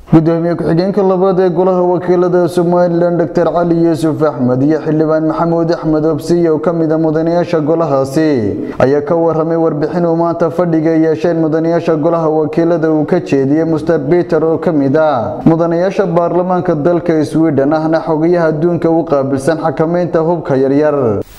gudoomiye ku-xigeenka labaad ee golaha wakiilada somalilan doctor cali yuusuf axmed iyo xildhibaan maxamuud axmed obsiye oo kamida mudanayaasha golahaasi ayaa ka waramay warbixin uu maanta fadhiga yeesheen mudanayaasha golaha wakiilada uu ka jeediyey muster peter oo kamid ah mudanayaasha baarlamaanka dalka sweden ahna xogayaha adduunka u qaabilsan xakameynta hubka yaryar